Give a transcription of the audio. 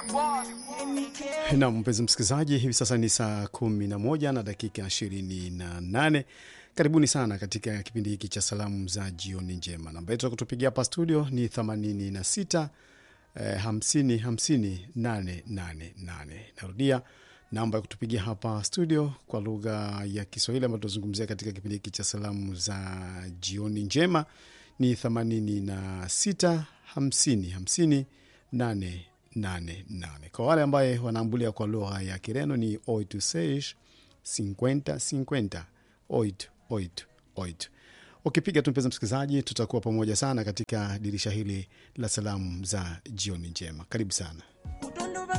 Nam, mpenzi msikilizaji, hivi sasa ni saa kumi na moja na dakika ishirini na nane. Karibuni sana katika kipindi hiki cha salamu za jioni njema. Namba yetu ya kutupigia hapa studio ni 86 eh, 50 50 888. Narudia namba ya kutupigia hapa studio kwa lugha ya Kiswahili ambayo tunazungumzia katika kipindi hiki cha salamu za jioni njema ni 86 50 50 888. Kwa wale ambaye wanaambulia kwa lugha ya Kireno ni 826 50 50 8 8 8. Ukipiga tu mpenzi msikilizaji, tutakuwa pamoja sana katika dirisha hili la salamu za jioni njema. Karibu sana.